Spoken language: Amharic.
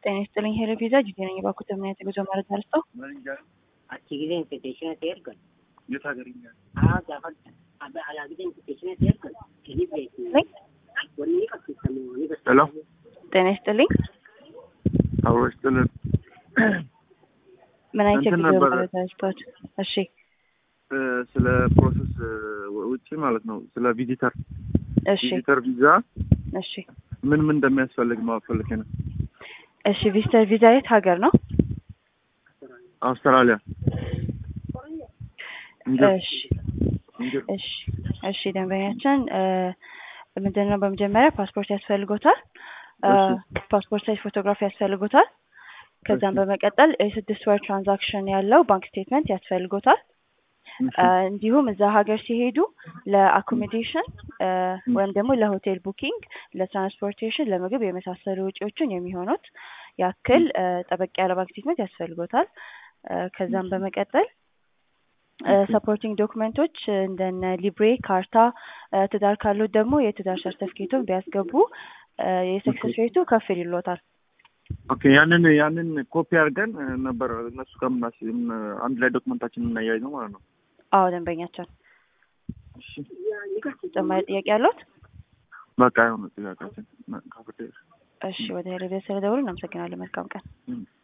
ጤና ይስጥልኝ ሄሎ ቪዛ ጅዜ ነኝ። የባኩት እምነት የጉዞ መረጃ ልስጠው። achi gisee invitation ati ergan የት ሀገርኛ haa gaafa alaa gisee invitation ati ergan kini beeku ነኝ። wanni ni qabsiisamu ni ሄሎ ጤና ይስጥልኝ አብሮ ይስጥልን። ምን አይነት እንትን የጉዞ ነበረ። መረጃ ልስጠዎት? እሺ እ፣ ስለ ፕሮሰስ እ፣ ውጪ ማለት ነው ስለ ቪዚተር እሺ ቪዚተር ቪዛ እሺ ምን ምን እንደሚያስፈልግ ማወቅ ፈልጌ ነው። እሺ ቪዚተር ቪዛ የት ሀገር ነው? አውስትራሊያ እንጂ እሺ እንጂ እሺ እሺ ደንበኛችን እ፣ ምንድን ነው በመጀመሪያ ፓስፖርት ያስፈልጎታል። እ፣ እሺ። ፓስፖርት ሳይዝ ፎቶግራፊ ያስፈልጎታል። ከዛም እሺ። በመቀጠል የስድስት ወር ትራንዛክሽን ያለው ባንክ ስቴትመንት ያስፈልጎታል። እሺ፣ እ፣ እንዲሁም እዛ ሀገር ሲሄዱ ለአኮሞዴሽን እ፣ ወይም ደግሞ ለሆቴል ቡኪንግ፣ ለትራንስፖርቴሽን፣ ለምግብ የመሳሰሉ ወጪዎችን የሚሆኑት ያክል እ፣ ጠበቅ ያለ ባንክ ስቴትመንት ያስፈልጎታል። እ፣ ከዛም በመቀጠል ሰፖርቲንግ ዶክመንቶች እንደነ ሊብሬ ካርታ፣ እ፣ ትዳር ካሉት ደግሞ የትዳር ሰርተፍኬቱን ቢያስገቡ እ፣ የሰክሰስ ሬቱ ከፍ ይልሎታል። ኦኬ ያንን ያንን ኮፒ አድርገን እ፣ ነበር እነሱ ከምናስ አንድ ላይ ዶክመንታችን እናያይ ነው ማለት ነው። አዎ ደንበኛችን እሺ ተጨማሪ ጥያቄ ያለዎት? በቃ የሆነ ጥያቄያችን ካፍቴ እሺ ወደ ሄረቤት ስለደውሉ እናመሰግናለን። መልካም ቀን። እም።